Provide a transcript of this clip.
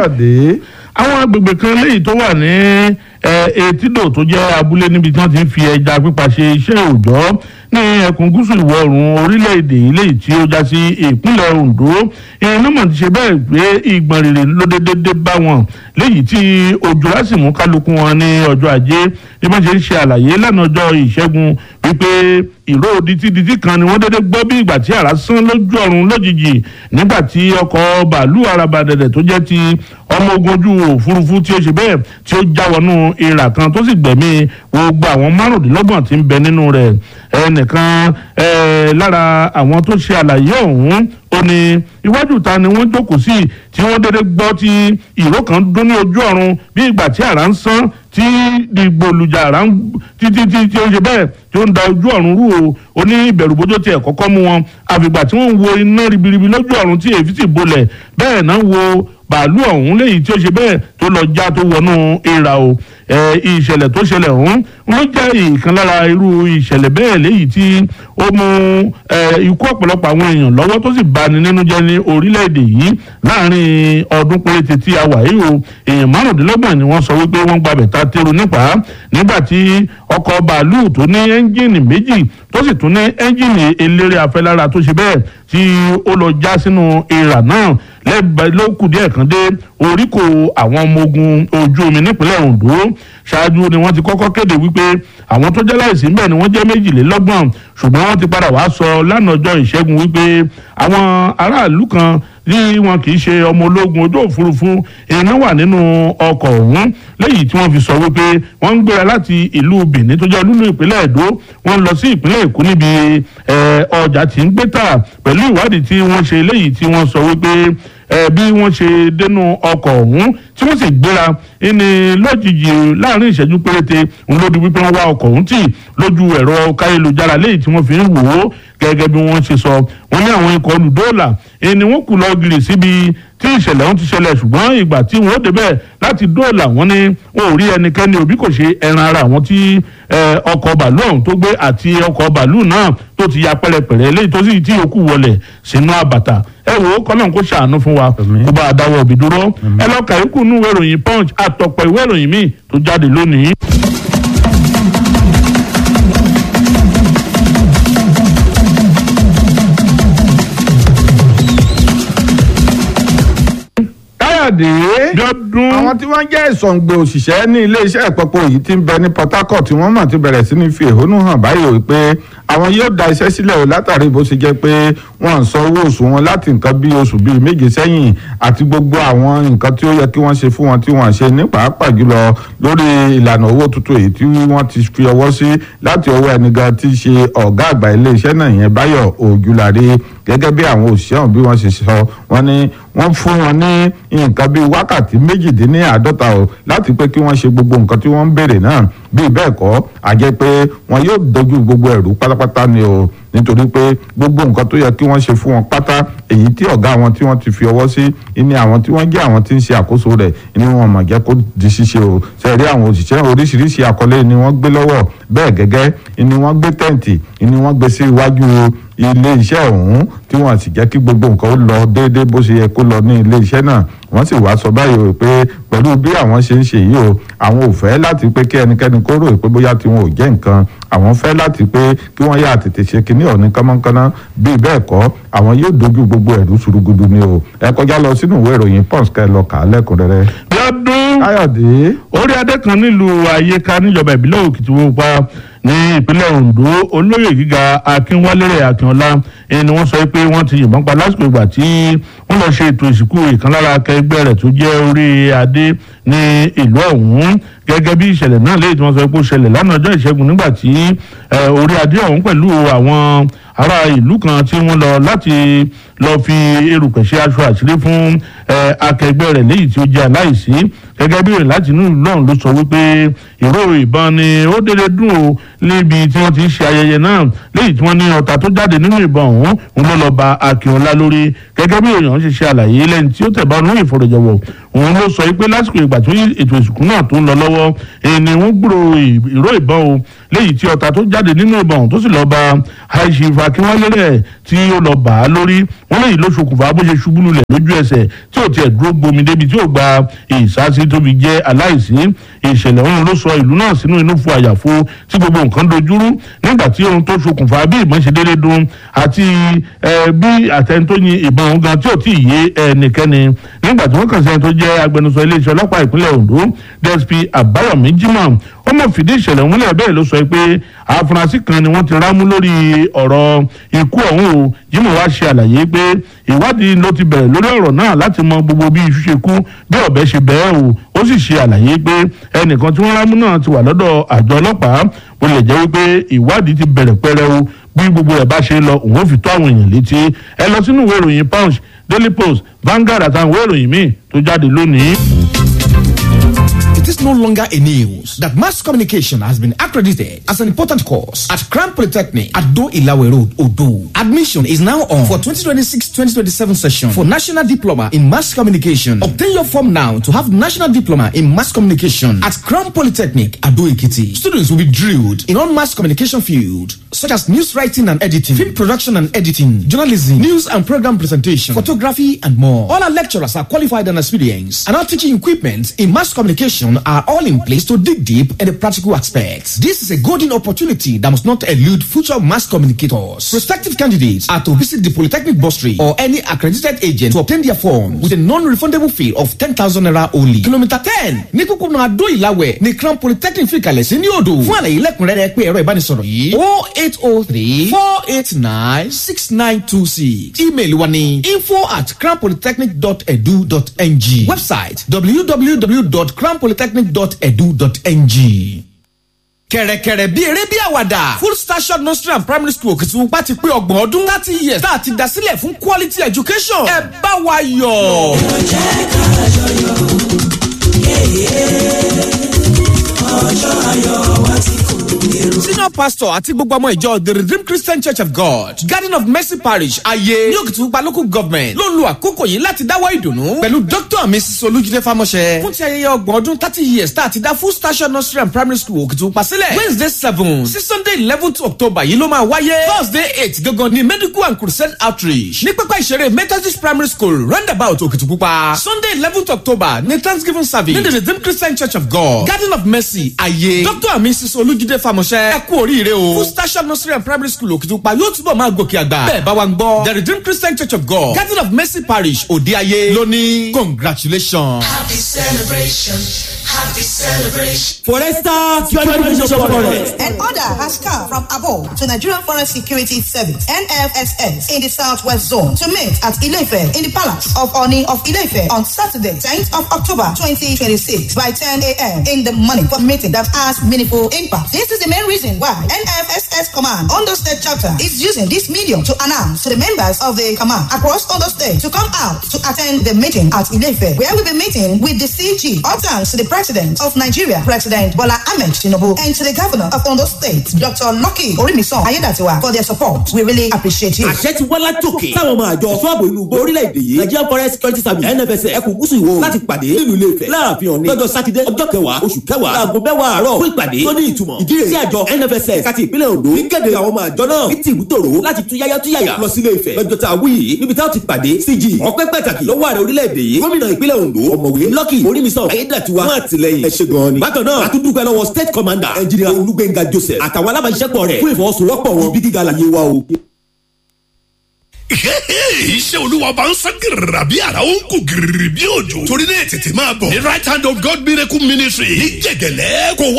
káyọ̀dé àwọn agbègbè kan léyìí tó wà ní etídò tó jẹ́ abúlé níbi tí wọ́n ti ń fi ẹja pípa ṣe iṣẹ́ òòjọ́ ní ẹkùn gúúsù ìwọ̀ oòrùn orílẹ̀-èdè yìí léyìí tí ó já sí ìpínlẹ̀ Ondo ìrìn náà mọ̀ ti ṣe bẹ́ẹ̀ pé ìgbọ̀n rere ló dédé bá wọn léyìí tí òjò lásìmú kálukú wọn ní ọjọ́ ajé bí wọ́n ṣe ń ṣe àlàyé lánàá ọjọ́ ìṣẹ́gun wípé ìró ditiditi kan ni wọ́n dédé gbọ́ bí ìgbà tí àrá sán lójú ọ̀run lójijì nígbà tí ọkọ̀ bàálù arabadẹ̀dẹ̀ tó jẹ́ ti ọmọ ogun ojú òfurufú tí ó ṣe bẹ́ẹ̀ tí ó já wọnú ìrà kan tó sì gbẹ̀mí gbogbo àwọn márùndínlọ́gbọ̀n tí ń bẹ nínú rẹ̀ ẹnìkan lára àwọn tó ṣe àlàyé ọ̀hún ó ní iwájú ta ni wọ́n jókòó sí tí wọ́n dédé gbọ́ tí ìró kan dún ní ojú ọ̀run bí ìgbà tí àrá ń sán tí dìgbòlùjà àrá ń títí tí tí ó ṣe bẹ́ẹ̀ tí ó ń da ojú ọ̀run rú o ó ní ìbẹ̀rùbojo tiẹ̀ kọ́kọ́ mú wọn àfìgbà tí wọ́n ń wo iná ribiribi lójú ọ̀run tí èéfín sì bolẹ̀ bẹ́ẹ̀ náà wo bàálù ọ̀hún léyìí tí ó ṣe bẹ́ẹ̀ tó lọ já tó wọnú ìrà o ìṣẹ̀lẹ̀ tó ṣẹlẹ̀ ọ̀hún ló jẹ́ ìkan lára irú ìṣẹ̀lẹ̀ bẹ́ẹ̀ léyìí tí ó mú ikú ọ̀pọ̀lọpọ̀ àwọn èèyàn lọ́wọ́ tó sì bani nínú jẹ́ ní orílẹ̀-èdè yìí láàrin ọdún péréte tí a wà yìí o èèyàn márùndínlọ́gbọ̀n ni wọ́n sọ wípé wọ́n gbàbẹ̀ ta tẹ́rù nípa nígbà tí ọkọ̀ bàálù tó ní ẹ́ńjìnì méjì tó sì tún ní ẹ́ńjìnì eléré afẹ́lára tó ṣe bẹ́ẹ̀ tí ó lọ já sínú ìrà náà lẹ́gbẹ̀ẹ́ ló kù díẹ̀ kan dé oríkò àwọn ọmọ ogun ojú omi nípínlẹ̀ Ondo ṣáájú ni wọ́n ti kọ́kọ́ kéde wípé àwọn tó jẹ́ láìsí ńbẹ̀ ni wọ́n jẹ́ méjìlélọ́gbọ̀n ṣùgbọ́n wọ́n ti padà wá sọ lánàá ọjọ́ ìṣẹ́gun wípé àwọn aráàlú kan ní wọn kì í ṣe ọmọ ológun ojú òfurufú iná wà nínú ọkọ̀ ọ̀hún lẹ́yìn tí wọ́n fi sọ wípé wọ́n ń gbéra láti ìlú Benin tó jẹ́ olúlu ìpínlẹ̀ Èdó wọ́n lọ sí ìpínlẹ̀ Èkó níbi ọjà tí ń gbé tà pẹ̀lú ìwádìí tí wọ́n ṣe lẹ́yìn tí wọ́n sọ wípé bí wọ́n ṣe dénú ọkọ̀ ọ̀hún tí wọ́n sì gbéra ẹni lójijì láàrin ìṣẹ́jú péréte ń lódi wípé wọ́n wá ọkọ̀ ọ̀hún tì lójú ẹ̀rọ káyélujára lẹ́yìn tí wọ́n fi ń wò ó gẹ́gẹ́ bí wọ́n ṣe sọ wọ́n ní àwọn ikọ̀ olùdóòlà ẹni wọ́n kù lọ gírì síbi tí ìṣẹ̀lẹ̀ ọ̀hún ti ṣẹlẹ̀ ṣùgbọ́n ìgbà tí wọ́n débẹ̀ láti dóòlà wọ́n ní wọn ò rí ẹnikẹ́ni òbí kò ṣe ẹran ara àwọn tí ọkọ̀ bàálù ọ̀hún tó gbé àti ọkọ̀ bàálù náà tó ti ya pẹ́rẹpẹ̀rẹ léyìí tó sì tí yòókù wọlẹ̀ sínú àbàtà ẹ wò ó kọ́nà kó ṣàánú fún wa kó bá a dáwọ́ òbí dúró ẹ lọ́ọ́ kàyékù nú ìwé ìròyìn punch àtọ̀pọ̀ ìwé ìròyìn míì tó jáde lónìí. káyọ̀dé dọ́dún. àwọn tí wọ́n jẹ́ ìsọ̀ǹgbè òṣìṣẹ́ ní iléeṣẹ́ ìpọ́pọ̀ yìí ti ń bẹ ní Port Harcourt tí wọ́n mọ̀ ti bẹ̀rẹ̀ sí ní fi ẹ̀hónú hàn báyìí o pé àwọn yóò da iṣẹ́ sílẹ̀ o látàrí bó ṣe jẹ́ pé wọ́n ń san owó oṣù wọn láti nǹkan bí oṣù bíi méje sẹ́yìn àti gbogbo àwọn nǹkan tí ó yẹ kí wọ́n ṣe fún wọn tí wọ́n ṣe ní pàápàá jùlọ lórí ìlànà owó tuntun èyí tí wọ́n ti fi ọwọ́ sí láti ọwọ́ ẹnìkan tí í ṣe ọ̀gá àgbà iléeṣẹ́ náà yẹn Báyọ̀ Òjúlárí gẹ́gẹ́ bí àwọn òṣìṣẹ́ ọ̀hún bí wọ́n ṣe sọ wọ́n ní wọ́n fún wọn ní nǹkan bíi wákàtí méjìdínláàádọ́ta o láti pé kí wọ́n ṣe gbogbo nǹkan tí wọ́n ń béèrè náà bíi bẹ́ẹ̀ kọ́ a jẹ́ pé wọn yóò dojú gbogbo ẹ̀rú pátápátá ni o nítorí pé gbogbo nǹkan tó yẹ kí wọ́n ṣe fún wọn pátá èyí tí ọ̀gá wọn tí wọ́n ti fi ọwọ́ sí ní àwọn tí wọ́n jẹ́ àwọn tí ń ṣe àkóso rẹ̀ ni wọ́n mọ̀ jẹ́ kó di ṣíṣe o sẹ́ẹ̀rí àwọn òṣìṣẹ́ oríṣiríṣi àkọlé ni wọ́n gbé lọ́wọ́ bẹ́ẹ̀ gẹ́gẹ́ ni wọ́n gbé tẹ́ǹtì ni wọ́n gbé sí iwájú ilé iṣẹ́ ọ̀hún tí wọ́n sì jẹ́ kí gbogbo nǹkan ó lọ déédéé bó ṣe yẹ kó lọ ní ilé iṣẹ́ náà wọ́n sì wá sọ báyìí o pé pẹ̀lú bí àwọn ṣe ń ṣe yìí o àwọn ò fẹ́ láti pé kí ẹnikẹ́ni kó rò pé bóyá tiwọn ò jẹ́ nǹkan àwọn fẹ́ láti pé kí wọ́n yà tètè ṣe kinní ọ̀ní kánmọ́kánná bíi bẹ́ẹ̀ kọ́ àwọn yóò dojú gbogbo ẹ̀rú ṣurugudu ni o ẹ kọjá lọ sínú ìwé ìròyìn pons kẹ́ ẹ lọ kà á lẹ́kùnrẹ́rẹ́. lọ́dún káyọ̀dé orí adé kan nílùú ayéka níjọba ìbílẹ̀ òkìtìwọ́pá ní ìpínlẹ̀ ondo olóyè gíga akínwálérè akínọlá ẹni ni wọ́n sọ pé wọ́n ti yìnbọn pa lásìkò ìgbà tí wọ́n lọ ṣe ètò ìsìnkú ìkan lára akẹgbẹ́ rẹ̀ tó jẹ́ orí adé ní ìlú ọ̀hún gẹ́gẹ́ bí ìṣẹ̀lẹ̀ náà léyìí tí wọ́n sọ pé ó ṣẹlẹ̀ lánàá ọjọ́ ìṣẹ́gun nígbà tí orí adé ọ̀hún pẹ̀lú àwọn ará ìlú kan tí wọ́n lọ láti lọ fi erùpẹ̀ ṣe aṣọ àṣírí fún akẹgbẹ́ rẹ̀ léyìí tí ó jẹ́ aláìsí gẹ́gẹ́ bí ìrìn láti inú ìlú ọ̀hún ló sọ wípé ìró ìbọn ni ó dédé dùn ó níbi tí wọ́n ti ń ṣe ayẹyẹ náà léyìí tí wọ́n ní ọta tó jáde nínú ìbọn ọ̀hún òun ló lọ ba akínọlá lórí gẹ́gẹ́ bí èèyàn ṣe ṣe àlàyé lẹ́yìn tí ó tẹ̀ bá nínú ìfọ̀rọ̀jọ̀wọ̀ òun ló sọ pé lásìkò ìgbà tó ètò ìsìnkú náà tó ń lọ lọ́wọ́ èyí ni wọ́n gbúrò ìró ìbọn o léyìí tí ọta tó jáde nínú ìbọn tó sì lọ́ọ́ ba àìsífà akínwálé rẹ̀ tí ó lọ́ọ́ bà á lórí wọn léyìí ló ṣokùnfà bó ṣe ṣubú lulẹ̀ lójú ẹsẹ̀ tí ò tiẹ̀ dúró gbomi débi tí ò gba ìsásí tó fi jẹ́ aláìsí ìṣẹ̀lẹ̀ ọ̀hún ló sọ ìlú náà sínú inú fún àyàfo tí gbogbo nǹkan dojúrú nígbà tí ohun tó ṣokùnfà bí ìbọn ṣe déédé dún àti bí àtẹni tó yin ìbọn ọ̀hún gan tí ò tí ì yé ẹnikẹ́ni nígbà tí wọ́n kàn sí ẹni tó jẹ́ agbẹnusọ iléeṣẹ́ ọlọ́pàá ìpínlẹ̀ Ondo DSP Àbáyọ̀mí Jimoh ó mọ̀ fìdí ìṣẹ̀lẹ̀ ọ̀hún lẹ̀ bẹ́ẹ̀ ló sọ pé àfúrásì kan ni wọ́n ti rámú lórí ọ̀rọ̀ ikú ọ̀hún o Jimoh wá ṣe àlàyé pé ìwádìí ló ti bẹ̀rẹ̀ lórí ọ̀rọ̀ náà láti mọ gbogbo bí iṣu ṣe kú bí ọ̀bẹ ṣe bẹ́ẹ̀ o ó sì ṣe àlàyé pé ẹnìkan tí wọ́n rámú náà ti wà lọ́dọ̀ àjọ ọlọ́pàá bó lè jẹ́ wípé ìwádìí ti bẹ̀rẹ̀ pẹ́rẹ́ o bí gbogbo ẹ̀ bá ṣe lọ òun ò fi tó àwọn èèyàn létí ẹ lọ sínú ìwé ìròyìn Punch Daily Post Vanguard àtàwọn ìwé ìròyìn míì tó jáde lónìí. It is no longer a news that mass communication has been accredited as an important course at Crown Polytechnic at Do Ilawe Road, Odo. Admission is now on for 2026-2027 session for National Diploma in Mass Communication. Obtain your form now to have National Diploma in Mass Communication at Crown Polytechnic, Ado Ekiti. Students will be drilled in all mass communication field such as news writing and editing, film production and editing, journalism, news and program presentation, photography, and more. All our lecturers are qualified and experienced, and our teaching equipment in mass communication are all in place to dig deep in the practical aspects. This is a golden opportunity that must not elude future mass communicators. Prospective candidates are to visit the Polytechnic Bursary or any accredited agent to obtain their form with a non-refundable fee of 10,000 naira only. Kilometer 10 ní kúkúrú Adó Ìlàwẹ̀ ní Crown Polytechnic fi kalẹ̀ sí ní odò. Fún àlàyé lẹ́kùnrẹ́rẹ́ pé ẹ̀rọ ìbánisọ̀rọ̀ yìí o eight o three four eight nine six nine two six. Email wa ni info at crownpolytechnic.edu.ng. Website www.crownpolytechnic.edu.ng kẹ̀rẹ̀kẹ̀rẹ̀ bí eré bí àwàdà full station nursery and primary school Òkìtìpupa ti pé ọgbọ̀n ọdún thirty years tá a ti dá sílẹ̀ fún quality education ẹ bá wa yọ̀. jẹ́ ká jọyọ̀ ọjọ́ ayọ̀ wa ti kò èrò. senior pastor àti gbogbo ọmọ ìjọ the redeemed christian church of god garden of mercy parish ayé ní Òkìtìpupa local government ló ń lo àkókò yìí láti dáwọ́ ìdùnnú pẹ̀lú dr and mrs olújídé fámọ́ṣẹ́ fún ti ayẹyẹ ọgbọ̀n ọdún thirty years tá a ti dá full station nursery and primary school Òkìtìpupa sílẹ̀ wednesday seven sí sunday eleventh october yìí ló máa wáyé thursday eight gangan ní medical and crusade outreach ní pápá ìṣeré methodist primary school roundabout Òkìtìpupa sunday eleventh october ní thanksgiving service ní the redeemed christian church of god garden of mercy ayé dr and mrs olújídé fámọ́ṣẹ́ ẹ kú oríire o full station nursery and primary school Òkìtìpupa yóò túbọ̀ máa gòkè àgbà bẹ́ẹ̀ bá wa ń gbọ́ the redeemed christian church of god garden of mercy parish òde ayé lónìí congratulations. happy celebration happy celebration. Foresta Security Forest. An order has come from above to Nigerian Forest Security Service (NFSS) in the Southwest Zone to meet at Ilefe in the Palace of Oni of Ilefe on Saturday, 10th of October 2026 by 10 a.m. in the morning for meeting that has meaningful impact. This is the main reason why NFSS Command Ondo State Chapter is using this medium to announce to the members of the command across Ondo State to come out to attend the meeting at Ilefe, where we'll be meeting with the CG. All thanks to the President of Nigeria, President Bola Ahmed Tinubu, and to the Governor of Ondo State, Dr. Lucky Orimison Ayedatiwa, for their support. We really appreciate you. àṣẹ ti wá látòkè táwọn ọmọ àjọ fún ààbò ìlú gbọ́ orílẹ̀-èdè yìí Nigerian Forest Security Service NFS ẹkùn gúúsù ìwò láti pàdé nílùú ilé Ifẹ̀ láàfin òní lọ́jọ́ sátidé ọjọ́ kẹwàá oṣù kẹwàá láago mẹ́wàá àárọ̀ fún ìpàdé tó ní ìtumọ̀ ìdí rẹ̀ sí àjọ NFS káti ìpínlẹ̀ Ondo ní kéde àwọn ọmọ àjọ náà ní tìbútòrò láti tú yáyá tú yàyà lọ sílé Ifẹ̀ lọ́jọ́ tá a wí yìí níbi táwọn ti pàdé CG ọpẹ́ pàtàkì lọ́wọ́ ààrẹ orílẹ̀-èdè yìí gómìnà ìpínlẹ̀ Ondo ọ̀mọ̀wé Lucky Orímisàn Ayédàtiwa fún àtìlẹyìn ẹ ṣé gan ni bákan náà a tún dúpẹ́ lọ́wọ́ state commander engineer Olúgbénga Joseph àtàwọn alábàáṣiṣẹ́pọ̀ rẹ̀ fún ìfọwọ́sowọ́pọ̀ wọn bí gíga àlàyé wa o. iṣẹ́ olúwa bá ń sán gírìrà bí ara ó ń kú gírìrì bí òjò torí náà tètè máa bọ̀ ní right hand of God miracle ministry ní jẹ̀gẹ̀lẹ́ kò wá.